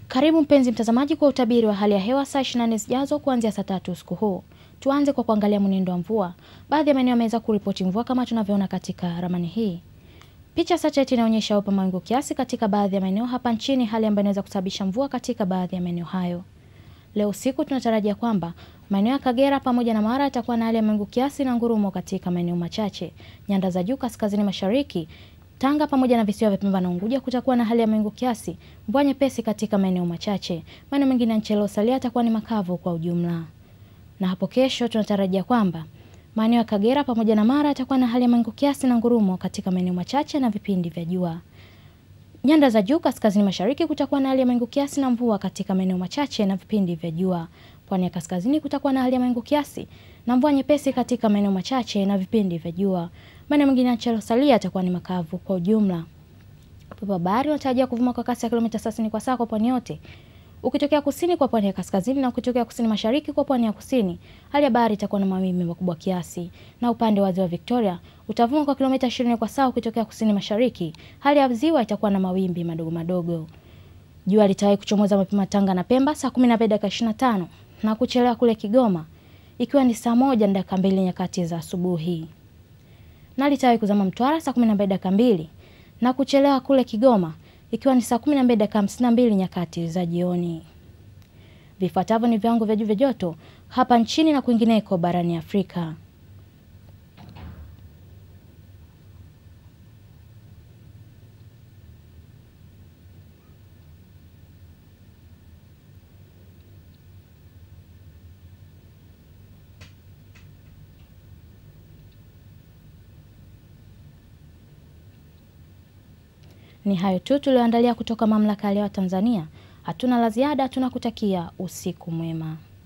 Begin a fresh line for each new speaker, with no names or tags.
Karibu mpenzi mtazamaji kwa utabiri wa hali ya hewa saa 24 zijazo kuanzia saa tatu usiku huu. Tuanze kwa kuangalia mwenendo wa mvua. Baadhi ya maeneo yameweza kuripoti mvua kama tunavyoona katika ramani hii. Picha satellite inaonyesha upa mawingu kiasi katika baadhi ya maeneo hapa nchini, hali ambayo inaweza kusababisha mvua katika baadhi ya maeneo hayo. Leo usiku tunatarajia kwamba maeneo ya Kagera pamoja na Mara yatakuwa na hali ya mawingu kiasi na ngurumo katika maeneo machache. Nyanda za juu kaskazini mashariki Tanga pamoja na visiwa vya Pemba na Unguja kutakuwa na hali ya mawingu kiasi, mvua nyepesi katika maeneo machache. Maeneo mengine ya nchi yaliyosalia yatakuwa ni makavu kwa ujumla. Na hapo kesho tunatarajia kwamba maeneo ya Kagera pamoja na Mara yatakuwa na hali ya mawingu kiasi na ngurumo katika maeneo machache na vipindi vya jua. Nyanda za juu kaskazini mashariki kutakuwa na hali ya mawingu kiasi na mvua katika maeneo machache na vipindi vya jua. Pwani ya kaskazini kutakuwa na hali ya mawingu kiasi na mvua nyepesi katika maeneo machache na vipindi vya jua. Maeneo mengine ya nchi yaliyosalia yatakuwa ni makavu kwa ujumla. Upepo wa bahari unatarajia kuvuma kwa kasi ya kilomita 30 kwa saa kwa pwani yote. Ukitokea kusini kwa pwani ya kaskazini na ukitokea kusini mashariki kwa pwani ya kusini, hali ya bahari itakuwa na mawimbi makubwa kiasi. Na upande wa ziwa Victoria utavuma kwa kilomita 20 kwa saa ukitokea kusini mashariki. Hali ya ziwa itakuwa na mawimbi madogo madogo. Jua litawahi kuchomoza mapema Tanga na Pemba saa 12 dakika 25 na kuchelewa kule Kigoma ikiwa ni saa moja na dakika mbili nyakati za asubuhi. Na litawahi kuzama Mtwara saa 12 dakika mbili na kuchelewa kule Kigoma ikiwa ni saa 12 dakika 52 nyakati za jioni. Vifuatavyo ni viwango vya juu vya joto hapa nchini na kwingineko barani Afrika. Ni hayo tu tulioandalia kutoka Mamlaka ya Hewa Tanzania. Hatuna la ziada, tunakutakia usiku mwema.